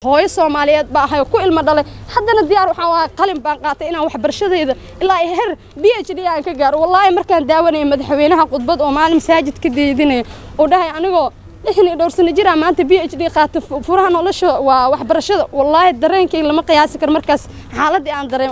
hooyo soomaaliyeed baa ahay oo ku ilmo dhalay haddana diyaar waxaan waa qalin baan qaatay inaan waxbarashadayda ilaa iyo her b h d aan ka gaaro wallaahi markaan daawanaya madaxweynaha khudbad oo maalin masaajid ka deydinaya uu dhahay anigoo lixdan iyo dhowr sano jira maanta b h d qaata furaha nolosha waa waxbarashada wallaahi dareenkayga lama qiyaasi karo markaas xaaladii aan dareemo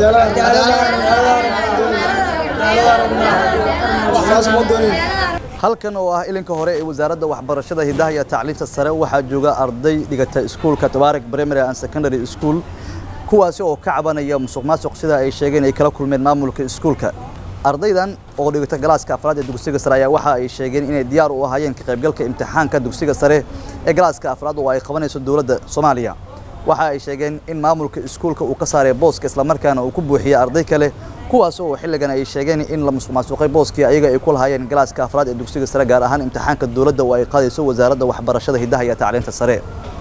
halkan oo ah ilinka hore ee wasaaradda waxbarashada hidaha iyo tacliinta sare waxaa jooga arday dhigata iskuulka tabaarak primary and secondary school kuwaasi oo ka cabanaya musuq maasuq sida ay sheegeen ay kala kulmeen maamulka iskuulka ardaydan oo dhigata galaaska afraad ee dugsiga sare ayaa waxa ay sheegeen inay diyaar u ahaayeen ka qaybgalka imtixaanka dugsiga sare ee galaaska afraad oo ay qabanayso dowladda soomaaliya waxa ay sheegeen in maamulka iskuulka uu ka saaray booska islamarkaana uu ku buuxiyey arday kale kuwaas oo xilligan ay sheegeen in la musuqmaasuqay booskii ayaga ay ku lahaayeen galaaska afraad ee dugsiga sare gaar ahaan imtixaanka dowladda oo ay qaadayso wasaaradda waxbarashada hidaha iyo tacliinta sare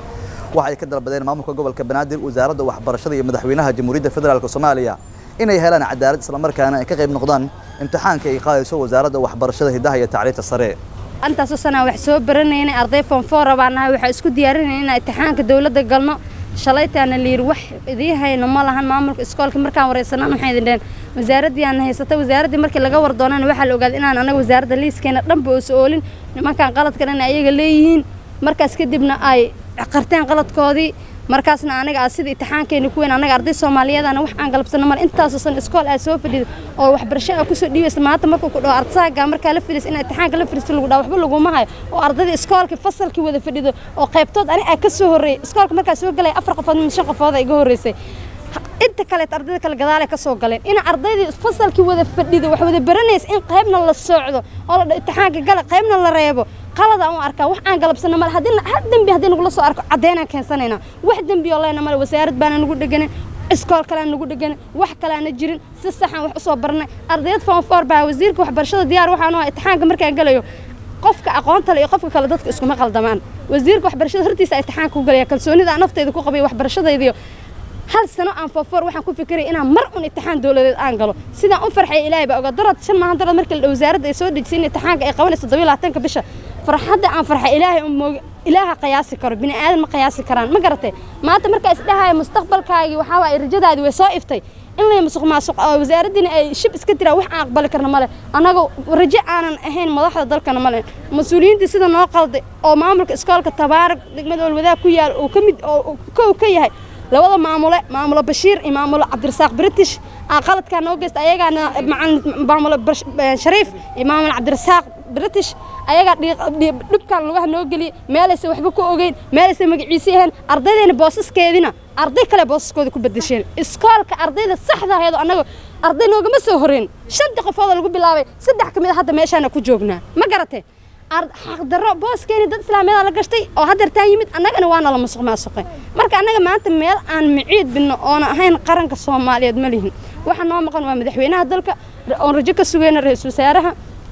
waxay ka dalbadeen maamulka gobolka banaadir wasaaradda waxbarashada iyo madaxweynaha jamhuuriyadda federaalk soomaaliya inay helaan cadaalad islamarkaana ay ka qayb noqdaan imtixaanka ay qaadayso wasaaradda waxbarashada hidaha iyo tacliinta sare intaasoo sanaa wax soo baranayna arday fonfoora baan nahay waxaa isku diyaarinayna inaan imtixaanka dowladda galno shalaytaana la yidhi wax idii hayno ma lahan maamulka iskoolka markaan wareysanaan waxay idin dheheen wasaaraddii aan haysata wasaaraddii markii laga war doonana waxaa la ogaaday inaan anaga wasaaradda liiskeena dhanba oo so-oolin nimankaan qaladkan in ayaga leeyihiin markaas kadibna ay qarteen qaladkoodii markaasna aniga aa sida imtixaankeena ku weyn anaga arday soomaaliyeedana wax aan galabsano male intaasoo san iskool aad soo fadhida oo waxbarasho aa kusoo dhiibaysa maanta markuu ku dhaho ardayga markaa la fadhiis in imtixaanka la fadhiisto lagu dhaha waxba laguma hayo oo ardayda iskoolkii fasalkii wada fadhido oo qaybtood ani aa ka soo horreeyay iskoolka markaa soo galaya afar qofood min shan qofood iga horreysay inta kaleet ardayda kale gadaale ka soo galeen in ardaydii fasalkii wada fadhido wax wada baranaysa in qaybna la socdo oo la dhaho imtixaanka gala qaybna la reebo qalada u arkaa wax aan galabsano male haddii hal dembi haddii nagula soo arko caddeynaan keensanaynaa wax dembi oo leena male wasaarad baana nagu dheganin iskool kalean nagu dheganin wax kaleana jirin si saxan wax usoo barnay ardayad fonfoor baa wasiirka waxbarashada diyaar waxaanu ah imtixaanka markaan galayo qofka aqoonta le iyo qofka kale dadka iskuma qaldamaan wasiirka waxbarashada hortiisa imtixaanka ku galaya kalsoonida aan nafteyda ku qabayo waxbarashadaydiyo hal sano aan foofoor waxaan ku fikiraya inaan mar un imtixaan dowladeed aan galo sidaan u farxay ilaahay baa oga darad shan maahan darad markii la wasaaradda ay soo dejisay in imtixaanka ay qabanayso todobiyo labaatanka bisha farxadda aan farxay ilaahay un mooga ilaaha qiyaasi karo bini aadan ma qiyaasi karaan ma garatay maanta markaa isdhahaya mustaqbalkaagii waxaa waaye rajadaadii way soo iftay in lay musuq maasuq oo wasaaraddiina ay shib iska tiraa wax aan aqbali karna male annaga rajo aanan ahayn madaxda dalkana male mas-uuliyiintii sida noo qalday oo maamulka iskoolka tabaarak degmada olwadaag ku yaal uu ka mid oo kow ka yahay labada maamule maamulo bashiir iyo maamulo cabdirasaaq british aa qaladkaa noo geysta ayagaana maamulo shariif iyo maamulo cabdirasaaq british ayagaa dhibkaan lugaha noo geliyey meelaysa waxba ku ogeyn meelaysa magaciisi ahayn ardaydeena boosaskeedina arday kale boosaskooda ku bedesheen iskoolka ardayda saxda aheedo annaga arday noogama soo horeyn shantii qofooda lagu bilaabay saddex ka mid a hadda meeshaana ku joognaa ma garatee xaqdarro booskeeni dad islaamiyada la gashtay oo haddeertaan yimid annagana waana la musuq maasuqay marka annaga maanta meel aan miciid binno oona ahayn qaranka soomaaliyeed ma lihin waxa noo maqan waa madaxweynaha dalka oon rajo ka sugayna ra-iisul wasaaraha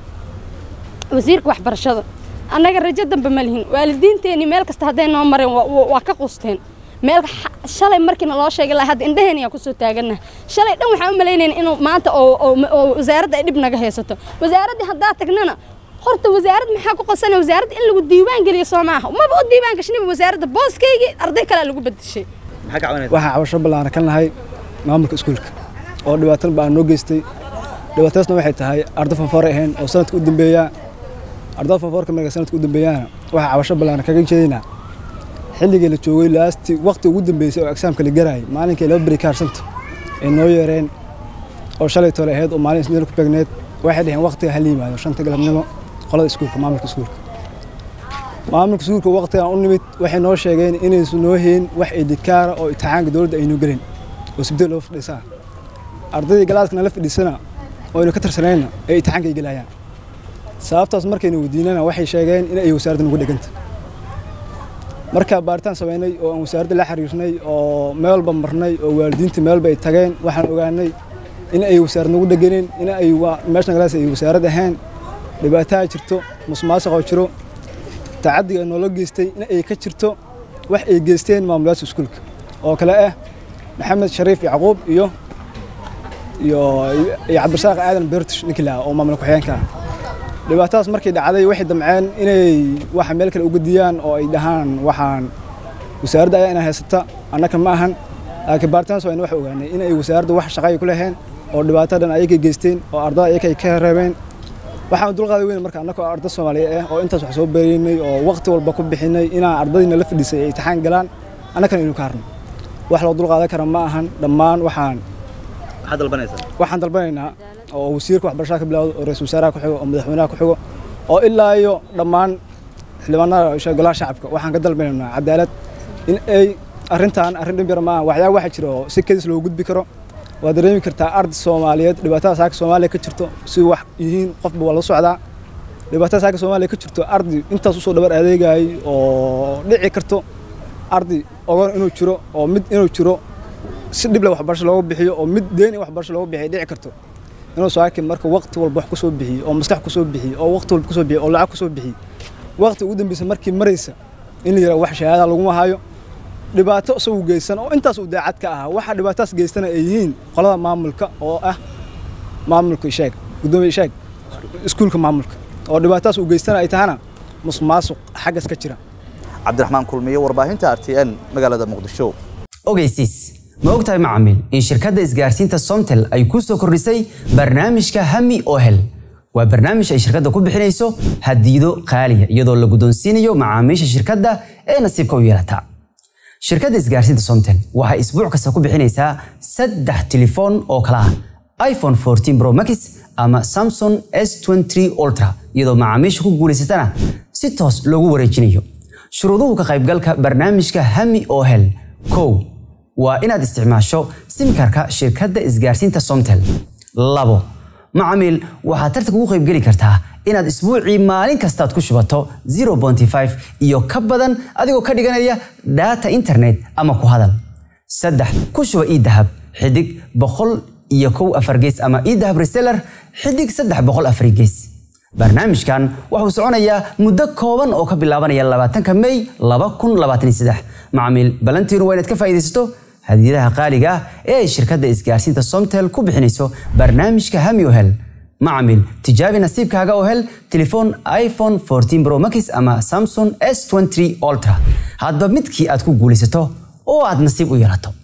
wasiirka waxbarashada annaga rajo dambe ma lihin waalidiinteenii meel kasta hadday noo mareen waa ka qusteen meel shalay markiina loo sheegay lahaa hadda indhaheen ayaa kusoo taagannaha shalay dhan waxaan u malaynayna inuu maanta oo wasaaradda ay dhib naga haysato wasaaraddii haddaa tagnana horta wasaarad maxaa ku qasana wasaaradda in lagu diiwaan geliyo soo maaha maba u diiwaan gashniba wasaaradda booskaygii arday kalea lagu bedeshay waxaan cabasho ballaaran ka nahay maamulka iskuulka oo dhibaatan baa noo geystay dhibaatadaasna waxay tahay arday fanfoore ahayn oo sanadka u dambeeya ardada fanfoorka marka sanadka u dambeeyaana waxaa cabasho ballaaran kaga jeedinaa xilligii la joogay laasti waqti ugu dambeysay oo exaamka la garaayay maalinkii laba beri ka harsanta ay noo yeereen oo shalay tole ahayd oo maalin isniil ku beegneed waxay dhaheen waqtiga hala yimaado shanta galabnimo qolada iskuulka maamulka iskuulka maamulka iskuulka waqtigan u nimid waxay noo sheegeen inaysan noo hayn wax idikaara oo imtixaanka dowladda aynu gelin oo sibdee loo fadhiisaa ardaydii galaaskana la fadhiisana oo aynu ka tirsanayna ay imtixaanka ay gelayaan sababtaas markaynu weydiinana waxay sheegeen in ay wasaaradda nagu dheganta markaa baaritaan samaynay oo aan wasaaradda la xiriirnay oo meel walba marnay oo waalidiinta meelba ay tageen waxaan ogaanay in ay wasaarad nagu dheganin in ay meeshan galaas ay wasaarad ahayn dhibaataa jirto musmaasuqoo jiro tacadiga noola geystay in ay ka jirto wax ay geysteen maamulayaasha iskuulka oo kale ah maxamed shariif yacquub iyo iyo iyo cabdirasaaq aadan beertish ninkii lahaa oo maamul ku-xigeenka ah dhibaatadaas markay dhacday waxay damceen inay waxa meel kale uga diyaan oo ay dhahaan waxaan wasaaradda ayaa ina haysata annaka ma ahan laakiin baaritaans waa ina wax ogaanay in ay wasaaradda wax shaqay ku laheen oo dhibaato dhan ayakay geysteen oo ardada ayakay ka reebeen waxaan dulqaaday weyn marka annaka oo arda soomaaliyeed ah oo intaas wax soo beeraynay oo waqti walba ku bixinay inaan ardadiina la fadhiisay ay imtixaan galaan annakana inu ka harno wax loo dulqaadan kara ma ahan dhammaan waxaan maxaad dalbanaysaa waxaan dalbanaynaa oo wasiirka waxbarashada ka bilowdo oo ra-iisul wasaaraha ku xigo oo madaxweynaha ku xigo oo ilaa iyo dhammaan xildhibaanada golaha shacabka waxaan ka dalbanaynaa cadaalad in ay arrintan arrin dhib yar ma aha waxyaaba waxaa jira oo si kadis loo gudbi karo waa dareemi kartaa arday soomaaliyeed dhibaatada saaka soomaaliya ka jirto si wax yihiin qofba waa la socdaa dhibaatada saaka soomaaliya ka jirto arday intaas usoo dhabar adeegayay oo dhici karto arday ogon inuu jiro oo mid inuu jiro si dhib leh waxbarasho looga bixiyo oo mid deen in waxbarasho looga bixiyo dhici karto inuu saakin marka waqti walba wax kusoo bixiyo oo maskax kusoo bixiyo oo waqti walba kusoo bixiyo oo lacag kusoo bixiyo waqti ugu dambeysa markii maraysa in la yidhaha wax shahaada laguma hayo dhibaato isagu geysan oo intaas uu daacad ka ahaa waxa dhibaataas geystana ay yihiin qolada maamulka oo ah maamulka ishaag gudoomiye ishaag iskuulka maamulka oo dhibaataas uu geystana ay tahana musuqmaasuq xaggas ka jira cabdiraxmaan kulmiye warbaahinta r t n magaalada muqdisho ogeysiis ma ogtahay macaamiil in shirkadda isgaarsiinta somtel ay ku soo kordhisay barnaamijka hami ohel waa barnaamij ay shirkadda ku bixinayso hadiido qaaliya iyadoo la guddoonsiinayo macaamiisha shirkadda ee nasiibka u yeelata shirkadda isgaarsiinta somtel waxay isbuuc kasta ku bixinaysaa saddex telefoon oo kala ah iphone 14 pro max ama samsung s23 ultra iyadoo macaamiisha ku guulaysatana si toos loogu wareejinayo shuruuduhu ka qaybgalka barnaamijka hami ohel kow waa inaad isticmaasho simkarka shirkadda isgaarsiinta somtel labo macaamiil waxaad tartanka ugu qaybgeli kartaa inaad isbuucii maalin kastaad ku shubato 0.5 iyo ka badan adigoo ka dhiganaya data internet ama ku hadal saddex ku shuba ii dahab xidig boqol iyo kow afar gees ama ii dahab reseller xidig saddex boqol afar gees barnaamijkan wuxuu soconayaa muddo kooban oo ka bilaabanaya labaatanka may laba kun labaatan iyo saddex macaamiil balantiinu waa inaad ka faa'iidaysato hadiyadaha qaaliga ah ee ay shirkadda isgaarsiinta somtel ku bixinayso barnaamijka hami ohel macamil tijaabi nasiibkaaga oo hel telefoon iphone 14 pro max ama samsung s23 ultra hadba midkii aad ku guulaysato oo aad nasiib u yeelato